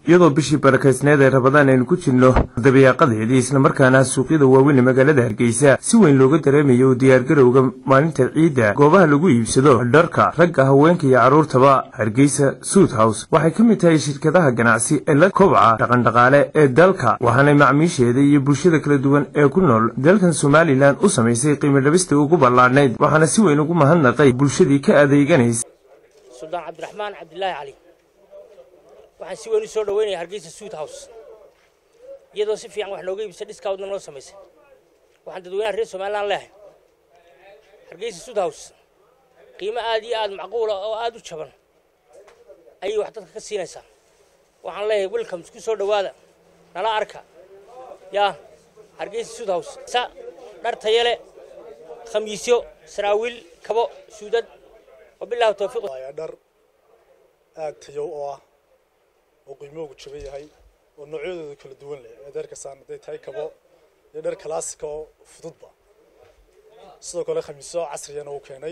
iyadoo bishii barakaysneed ee rabadaan aynu ku jirno dabayaaqadeedii islamarkaana suuqyada waaweyn ee magaalada hargeysa si weyn looga dareemayo diyaargarowga maalinta ciidda goobaha lagu iibsado dharka ragga haweenka iyo carruurtaba hargeysa suud house waxay ka mid tahay shirkadaha ganacsi ee la kobca dhaqandhaqaale ee dalka waxaanay macmiisheeda iyo bulshada kala duwan ee ku nool dalkan somalilan u samaysay qiimo dhabistii ugu ballaadhnayd waxaana si weyn ugu mahadnaqay bulshadii ka adeeganaysa suldaan cabdiraxmaan cabdilaahi cali waxaan si weyn u soo dhaweynaya hargeysa suud house iyadoo si fiican wax nooga iibisa dhiskaawdna noo samaysay waxaan dadweynaha reer somalilan leehay hargeysa suud house qiimo aad iyo aad macquula oo aad u jaban ayay wax dadka ka siinaysaa waxaan leeyahay welcome isku soo dhowaada nala arka yaa hargeysa suud house sa dhar tayale khamiisyo saraawiil kabo suudad wabillahi tawfiiq dhar aad tayow oo ah oo qiimoogu jaban yahay oo noocyadooda kala duwan leh ee dharkasaan hadday tahay kabo iyo dhar kalaasika oo fududba sidoo kale khamiisyo casriyana uu keenay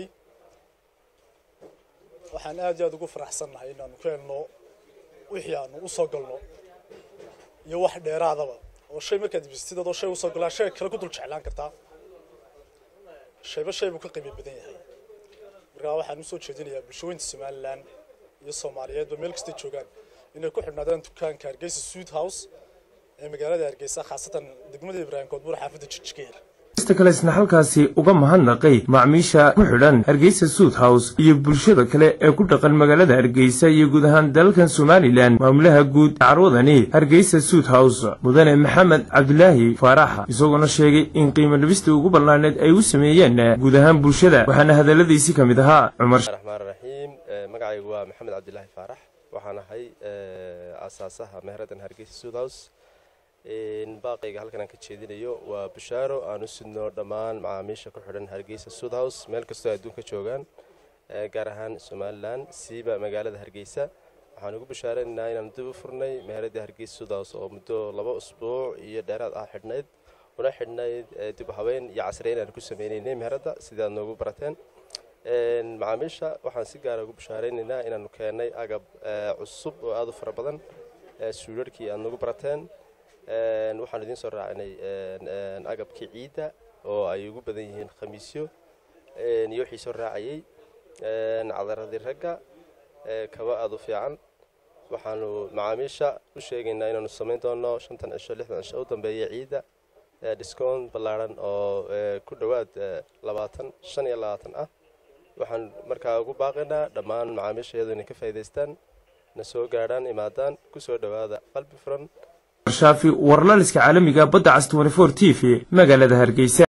waxaan aad iyo aad ugu faraxsannahay inaanu ka helno wixii aanu u soo galno iyo wax dheeraadaba oo shay markaad ibistid adoo shay usoo galaa shay kale ku dul jeclaan kartaa shayba shay buu ka qiimo badan yahay markaa waxaan usoo jeedinayaa bulshooyinta somalilan iyo soomaaliyeedba meel kastay joogaan inay ku xidhnaadaan dukaanka hargeysa suud house ee magaalada hargeysa khaasatan degmada ibraahim koodbuur xaafadda jijikeer ista kale isna halkaasi uga mahadnaqay macmiisha ku xidhan hargeysa suud house iyo bulshada kale ee ku dhaqan magaalada hargeysa iyo guud ahaan dalkan somalilan maamulaha guud carwadani hargeysa suud house mudane maxamed cabdilaahi faaraxa isagoona sheegay in qiimo dhabistii ugu ballaanayd ay u sameeyeen guud ahaan bulshada waxaana hadalladiisii ka mid ahaa cumar raxmaan raxiim magacaygu waa maxamed cabdilaahi faarax waxaan ahay aasaasaha meheraddan hargeysa suud house baaqayga halkan aan ka jeedinayo waa bushaaro aan u sidno dhammaan macaamiisha ku xidhan hargeysa suud house meel kastoo adduunka joogaan gaar ahaan somalilan siiba magaalada hargeysa waxaan ugu bushaaranaynaa inaan dib u furnay meheradda hargeysa suud house oo muddo laba usbuuc iyo dheeraad ah xidhnayd una xidhnayd dib u habeyn iyo casriyeyn aan ku sameynaynay meheradda sidaad noogu barateen macaamiisha waxaan si gaara ugu bushaaraynaynaa inaanu keennay agab cusub oo aada u fara badan suudharhkii aad noogu barateen waxaan idiin soo raacinay agabkii ciidda oo ay ugu badan yihiin khamiisyo iyo wixii soo raacayay cadaradii ragga kaba aada u fiican waxaanu macaamiisha u sheegaynaa inaanu samayn doono shantan cisho lixdan cisho u dambeeya ciidda discount ballaarhan oo ku dhowaad labaatan shan iyo labaatan ah waxaan markaa ugu baaqaynaa dhammaan macaamiisha iyadoo inay ka faa'idaystaan na soo gaadhaan imaadaan ku soo dhowaada qalbi furan shaafi warlaliska caalamiga badda cas t v magaalada hargeysa